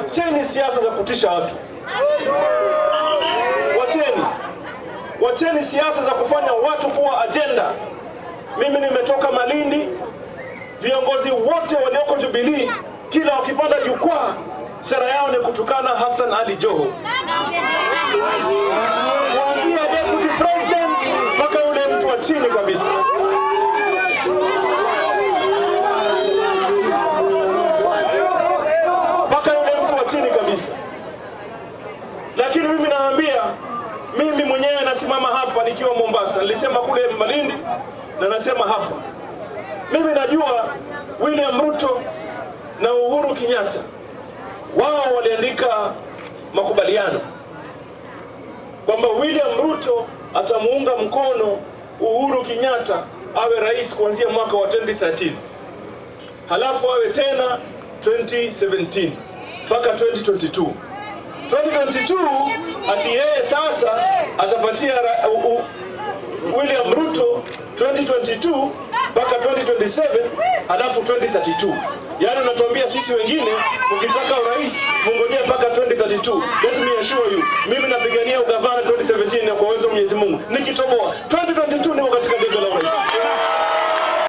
wacheni siasa za kutisha watu, wacheni, wacheni siasa za kufanya watu kuwa ajenda. Mimi nimetoka Malindi, viongozi wote walioko Jubilee kila wakipanda jukwaa, sera yao ni kutukana Hassan Ali Joho, kuanzia deputy president mpaka yule mtu wa chini kabisa. mpaka yule mtu wa chini kabisa. Lakini mimi naambia, mimi mwenyewe nasimama hapa nikiwa Mombasa, nilisema kule Malindi na nasema hapa, mimi najua William Ruto na Uhuru Kenyatta wao waliandika makubaliano kwamba William Ruto atamuunga mkono Uhuru Kenyatta awe rais kuanzia mwaka wa 2013 halafu awe tena 2017 mpaka 2022. 2022 ati yeye sasa atapatia ra- u- u- William Ruto 2022 mpaka 2027 halafu 2032. Yaani unatuambia sisi wengine ukitaka urais mungojee mpaka 2032.